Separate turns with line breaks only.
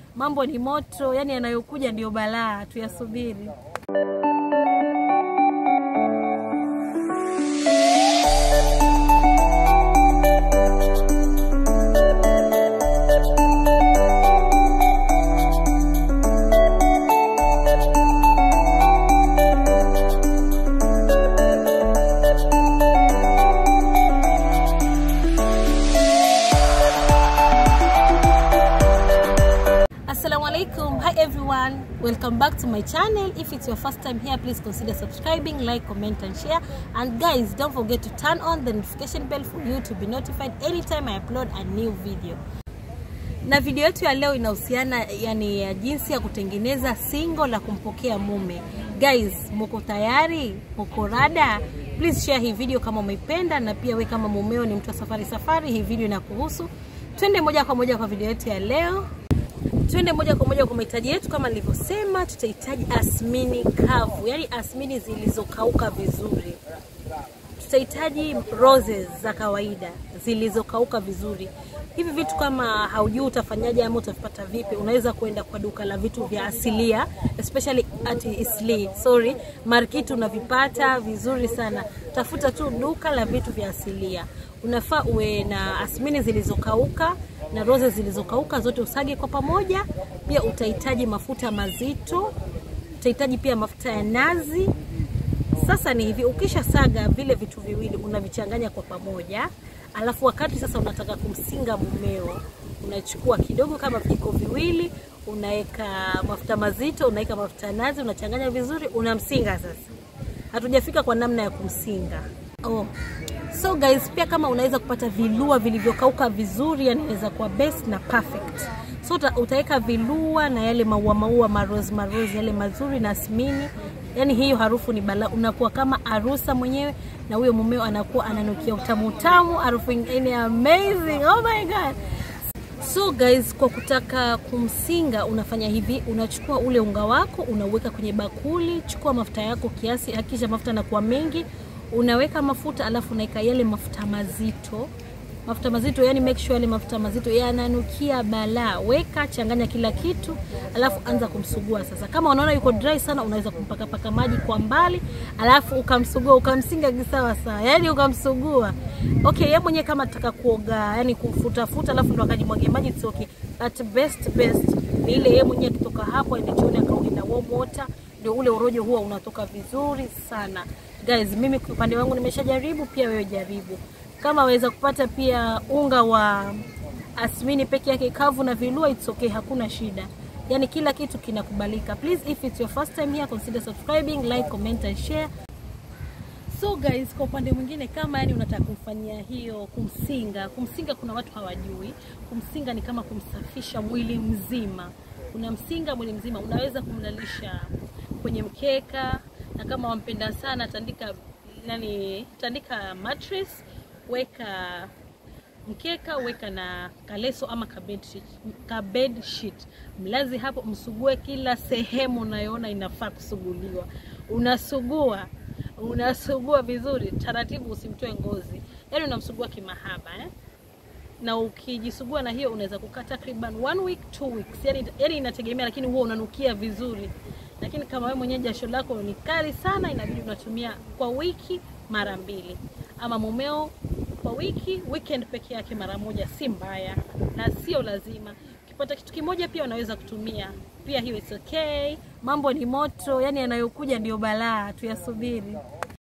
mambo ni moto, yani yanayokuja ndio balaa, tuyasubiri. Assalamu alaikum. Hi everyone. Welcome back to my channel. If it's your first time here, please consider subscribing, like, comment and share. And guys, don't forget to turn on the notification bell for you to be notified anytime I upload a new video. Na video yetu ya leo inahusiana yani ya jinsi ya kutengeneza singo la kumpokea mume. Guys, muko tayari? Muko rada? Please share hii video kama umeipenda na pia we kama mumeo ni mtu wa safari safari, hii video inakuhusu. Twende moja kwa moja kwa video yetu ya leo. Twende moja kwa moja kwa mahitaji yetu. Kama nilivyosema, tutahitaji asmini kavu, yani asmini zilizokauka vizuri. Tutahitaji roses za kawaida zilizokauka vizuri. Hivi vitu kama haujui utafanyaje ama utavipata vipi, unaweza kwenda kwa duka la vitu vya asilia, especially at Isli, sorry, market unavipata vizuri sana. Tafuta tu duka la vitu vya asilia. Unafaa uwe na asmini zilizokauka na roses zilizokauka zote usage kwa pamoja. Pia utahitaji mafuta mazito, utahitaji pia mafuta ya nazi. Sasa ni hivi, ukisha saga vile vitu viwili unavichanganya kwa pamoja, alafu wakati sasa unataka kumsinga mumeo, unachukua kidogo kama vijiko viwili, unaweka mafuta mazito, unaweka mafuta ya nazi, unachanganya vizuri, unamsinga. Sasa hatujafika kwa namna ya kumsinga. Oh. So guys, pia kama unaweza kupata vilua vilivyokauka vizuri, yani inaweza kuwa best na perfect. So uta, utaweka vilua na yale maua maua marose marose yale mazuri na asmini, yani hiyo harufu ni bala, unakuwa kama arusa mwenyewe na huyo mumeo anakuwa ananukia utamu utamu, harufu ingine amazing. Oh my god. So guys, kwa kutaka kumsinga unafanya hivi, unachukua ule unga wako unauweka kwenye bakuli, chukua mafuta yako kiasi, hakisha mafuta yanakuwa mengi, unaweka mafuta alafu unaweka yale mafuta mazito mafuta mazito yani make sure yale mafuta mazito yananukia balaa. Weka, changanya kila kitu, alafu anza kumsugua. Sasa kama unaona yuko dry sana, unaweza kumpakapaka maji kwa mbali, alafu ukamsugua, ukamsinga kisawa sawa, yani ukamsugua. Okay, yeye mwenyewe kama ataka kuoga, yani kufutafuta, alafu ndo akajimwagia maji, it's okay, but best best ni ile yeye mwenyewe akitoka hapo aende chooni akaoge na warm water, ndio ule urojo huwa unatoka vizuri sana. Guys, mimi kwa upande wangu nimeshajaribu, pia wewe jaribu kama waweza kupata pia unga wa asmini peke yake kavu na vilua, it's okay, hakuna shida. Yani kila kitu kinakubalika. Please, if it's your first time here, consider subscribing, like, comment and share. So guys, kwa upande mwingine kama yani unataka kumfanyia hiyo kumsinga, kumsinga kuna watu hawajui. Kumsinga ni kama kumsafisha mwili mzima. Unamsinga mwili mzima, unaweza kumlalisha kwenye mkeka, na kama wampenda sana tandika nani, tandika mattress weka mkeka, weka na kaleso ama kabed sheet, kabed sheet. Mlazi hapo, msugue kila sehemu unayoona inafaa kusuguliwa. Unasugua, unasugua vizuri taratibu, usimtoe ngozi, yaani unamsugua kimahaba eh? na ukijisugua na hiyo unaweza kukaa takriban one week two weeks, yani, yani inategemea, lakini huwa unanukia vizuri. Lakini kama wewe mwenyewe jasho lako ni kali sana, inabidi unatumia kwa wiki mara mbili, ama mumeo kwa wiki weekend peke yake mara moja, si mbaya na sio lazima. Ukipata kitu kimoja pia unaweza kutumia pia, hiyo it's okay. Mambo ni moto, yani yanayokuja ndio balaa, tuyasubiri.